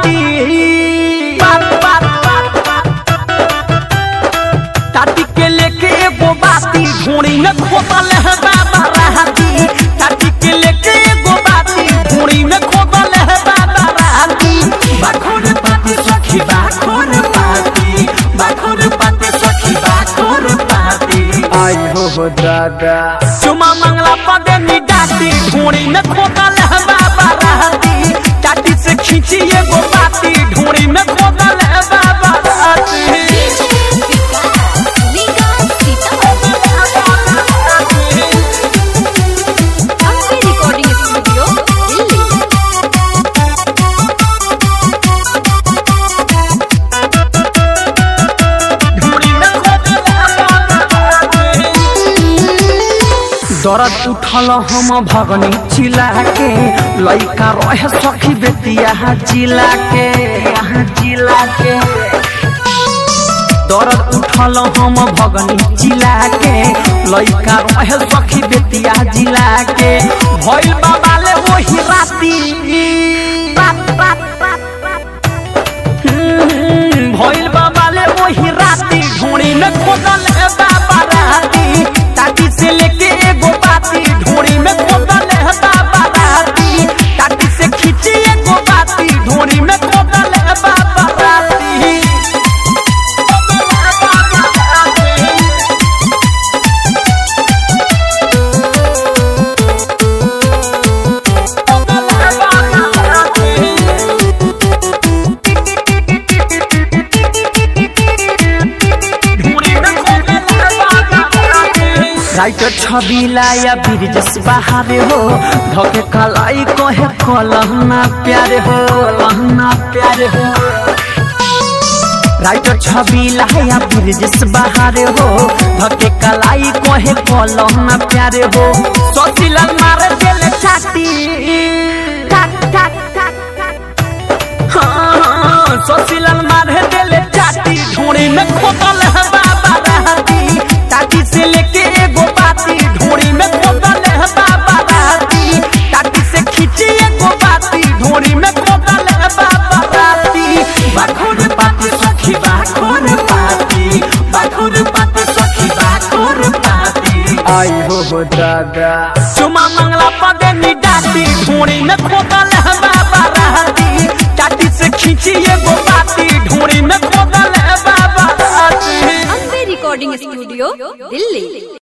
राती बात बात बात बात टाटी के लेके एगो बाती ढूंढी में खोदल है बाबा राती टाटी के लेके एगो बाती ढूंढी में खोदल है बाबा राती बाखोर पाती सखी बाखोर पाती बाखोर पाती सखी बाखोर पाती आई हो हो दादा चुमा मंगला पदे नी डाटी ढूंढी में खोदल है बाबा राती टाटी से खींची एगो बाती ढूंढी में खोदल है बाबा राती रिकॉर्डिंग स्टूडियो दिल्ली दरद उठल हम भगनी चिला के लइका रहे सखी बेतिया जिला के यहाँ जिला के दरद उठल हम भगनी चिला के लइका रहे सखी बेतिया जिला के भइल बाबाले वही राती बात बात बात बात हम्म, भइल बाबाले वही राती ढूंढी में खोदल है बाबा राती टाटी से लेके एगो बाती ढूंढी में खोदल है बाबा राती टाटी से खींची एगो बाती ढूंढी में खोदल है बाबा राती राइटर छबिला या बिरजस बहारे हो धोके कलाई कहे कलहना प्यारे हो कलहना प्यारे हो राइटर छबिला या बिरजस बहारे हो धोके कलाई कहे कलहना प्यारे हो सोचिला मारे देले छाती टाक टाक टाक टाक हाँ, सोचिलन मारे देले चाटी ढूंढी में खोदल है बाबा राती टाटी से लेके एगो बाती ढूंढी में खोदल है बाबा राती टाटी से खींची एगो बाती ढूंढी में खोदल है बाबा राती बाखोर पाती सखी बाखोर पाती बाखोर पाती सखी बाखोर पाती आई हो हो दादा चुमा मंगला पदे नी डाटी ढूंढी में खोदल है बाबा राती टाटी से खींची एगो बाती ढूंढी में खोदल है बाबा राती अम्बे रिकॉर्डिंग स्टूडियो दिल्ली